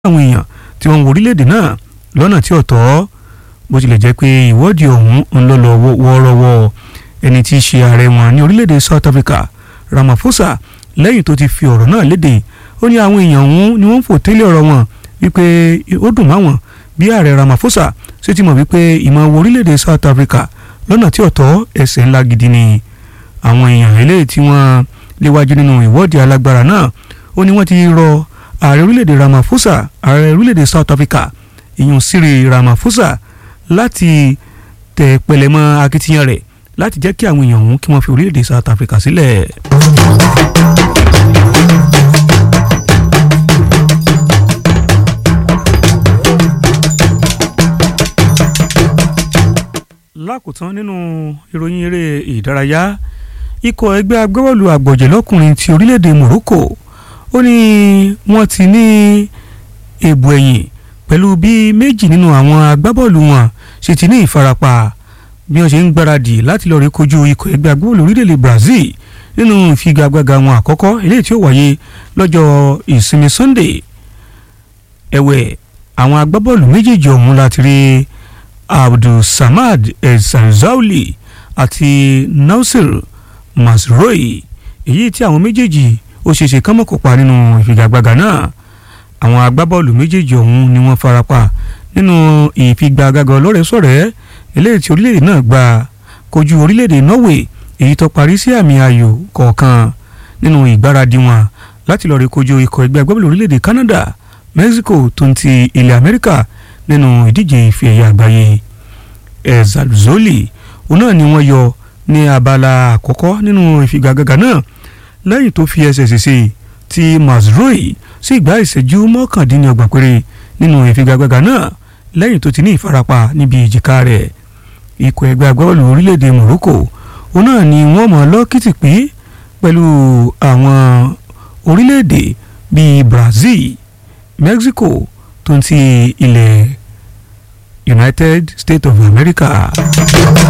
àwọn èèyàn tí wọ́n ń wo orílẹ̀-èdè náà lọ́nà tí ò tọ́ bó tilẹ̀ jẹ́ pé ìwọ́de ọ̀hún ń lọ lọ wọ́ọ́rọ́wọ́ ẹni tí í ṣe ààrẹ wọn ní orílẹ̀-èdè South Africa Ramaphosa lẹ́yìn tó ti fi ọ̀rọ̀ náà léde ó ní àwọn èèyàn ọ̀hún ni wọ́n ń fò tẹ́lẹ̀ ọ̀rọ̀ wọn wípé ó dùn máwọn bí ààrẹ Ramaphosa ṣe ti mọ̀ wípé ìmọ̀ wo orílẹ̀-èdè South Africa lọ́nà tí ò tọ́ ẹ̀ṣẹ̀ ńlá gidi ni àwọn èèyàn eléyìí tí wọ́n léwájú nínú ìwọ́de alágbára náà ó ní wọ́n ti rọ ààrẹ orílẹ̀-èdè Ramaphosa ààrẹ orílẹ̀-èdè South Africa ìyún Cyril Ramaphosa láti tẹ̀ pẹ̀lẹ́mọ́ akitiyan rẹ̀ láti jẹ́ kí àwọn èèyàn ọ̀hún kí wọ́n fi orílẹ̀-èdè South Africa sílẹ̀. lákòótán nínú ìròyìn eré ìdárayá ikọ̀ ẹgbẹ́ agbábọ́ọ̀lù àgbọ̀jẹ̀ lọ́kùnrin ti orílẹ̀-èdè Morocco ó ní wọ́n ti ní èbù ẹ̀yìn pẹ̀lú bí méjì nínú àwọn agbábọ́ọ̀lù wọn ṣe ti ní ìfarapa bí wọ́n ṣe ń gbáradì láti lọ́ọ́ rí kojú ikọ̀ ẹgbẹ́ agbábọ́ọ̀lù orílẹ̀-èdè Brazil nínú ìfigagbága wọn àkọ́kọ́ eléyìí tí ó wáyé lọ́jọ́ ìsinmi Sunday ẹ̀wẹ̀ àwọn agbábọ́ọ̀lù méjèèjì ọ̀hún láti rí Abdulsamad El-Zanzauli àti Nausir Mazrui èyí tí àwọn méjèèjì ó ṣeéṣe kán mọ̀ kópa nínú ìfigagbága náà àwọn agbábọ́ọ̀lù méjèèjì ọ̀hún ni wọ́n farapa nínú ìfigagbága ọlọ́rẹ̀ẹ́sọ̀rẹ́ eléyìí tí orílẹ̀-èdè náà gba kojú orílẹ̀-èdè Norway èyí tó parí sí àmì ayò kọ̀ọ̀kan nínú ìgbáradì wọn láti lọ́ọ́ rí kojú ikọ̀ ẹgbẹ́ agbábọ́ọ̀lù orílẹ̀-èdè Canada Mexico tó ń ti ilẹ̀ Amẹ́ríkà nínú ìdíje ife ẹ̀yà àgbáyé Ezalzoli òun náà ni wọ́n yọ ní abala àkọ́kọ́ nínú ìfigagbága náà lẹ́yìn tó fi ẹsẹ̀ ṣèṣe tí Mazrui sì gbá ìṣẹ́jú mọ́kàndínlọ́gbọ̀n péré nínú ìfigagbága náà lẹ́yìn tó ti ní ìfarapa níbi ìjìká rẹ̀ ikọ̀ ẹgbẹ́ agbábọ́ọ̀lù orílẹ̀-èdè Morocco òun náà ni wọ́n mọ̀ lọ́kìtì pé pẹ̀lú àwọn orílẹ̀-èdè bíi Brazil Mexico tó ń ti ilẹ̀ United States of America.